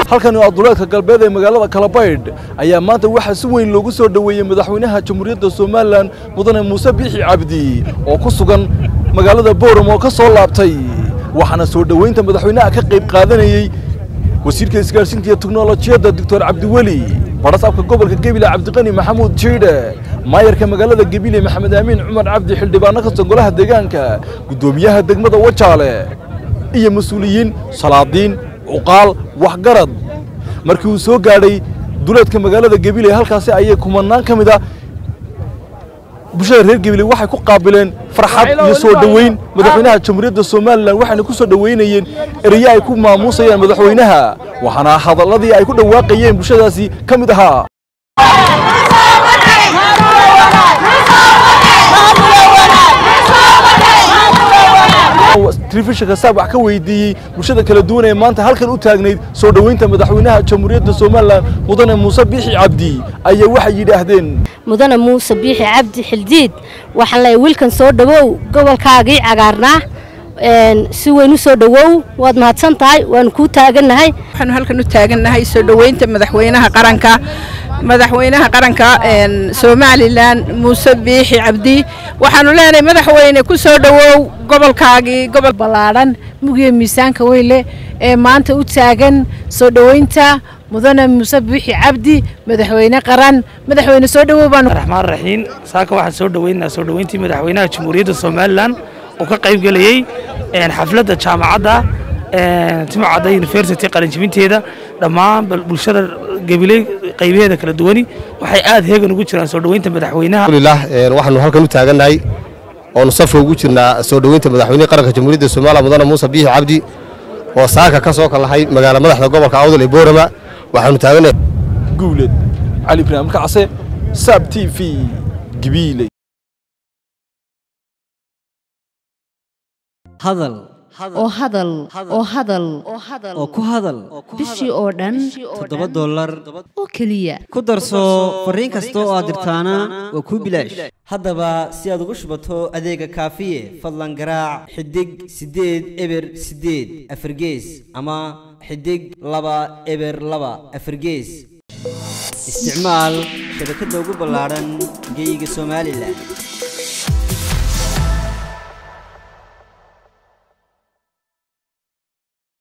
halkani waa duleedka galbeed ee magaalada kalabaydh ayaa maanta waxaa si weyn loogu soo dhoweeyey madaxweynaha jamhuuriyadda somalilan mudane muuse biixi cabdi oo ku sugan magaalada booram oo ka soo laabtay waxaana soo dhoweynta madaxweynaha ka qayb qaadanayey wasiirka isgaarsiinta iyo teknolojiyadda doctor cabdiweli barasaabka gobolka gebile cabdiqani maxamuud jiidhe maayarka magaalada gebile maxamed aamin cumar cabdi xildhibaano ka songolaha deegaanka guddoomiyaha degmada wajaale iyo mas-uuliyiin salaadiin cuqaal waxgarad markii uu soo gaadhay duleedka magaalada gebile halkaasi ayay kumanaan ka mid a bulshada reer gebile waxay ku qaabileen farxad iyo soo dhoweyn madaxweynaha jamhuuriyadda somalilan waxayna ku soo dhoweynayeen ereyo ay ku maamuusayaan madaxweynaha waxaana hadalladii ay ku dhawaaqayeen bulshadaasi ka mid ahaa telefishinka saab wax ka weydiiyey bulshada kala duwan ee maanta halkan u taagnayd soo dhoweynta madaxweynaha jamhuuriyadda somalilan mudane muuse biixi cabdi ayaa waxay yidhaahdeen mudane muuse biixi cabdi xildiid waxaan leeyahay wiilkan soo dhowow gobolkaagii cagaarnaa si weyn u soo dhowow waad mahadsan tahay waanu kuu taagannahay waxaanu halkan u taagannahay soo dhoweynta madaxweynaha qaranka madaxweynaha qaranka somalilan muuse biixi cabdi waxaanu leenahay madaxweyne ku soo dhowow gobolkaagii gobol ballaadhan mugiyo miisaanka weyle ee maanta u taagan soo dhoweynta mudane muuse biixi cabdi madaxweyne qaran madaxweyne soo dhowow baanu raxmaan raxiim saaka waxaan soo dhoweynaynaa soo dhoweyntii madaxweynaha jamhuuriyadda somalilan oo ka qayb gelayey xafladda jaamacadda timcadda university qalinjibinteeda dhammaan bulshada gabiley qaybaheeda kala duwani waxay aad heegan ugu jiraan soo dhoweynta madaxweynaha alhamdulillah waxaanu halkan u taagannahay oonu safka ugu jirnaa soo dhoweynta madaxweynaha qaranka jamhuuriyadda somaliya mudane muuse biixi cabdi oo saaka ka soo kallahay magaala madaxda gobolka awdal ee boorama waxaanu taagannahay guuled cali ibraahim kacse saab t v gabiile hadal oo hadal oo hadal oo ku hadal bishii oo dhan toddoba dollar oo keliya ku darso fariin kasta oo aad dirtaana waa kuu bilaash haddaba si aad ugu shubato adeega kaafiye fadlan garaac xidig siddeed eber siddeed afargees ama xidig laba eber laba afargees isticmaal shabakadda ugu ballaadhan geyga somalilan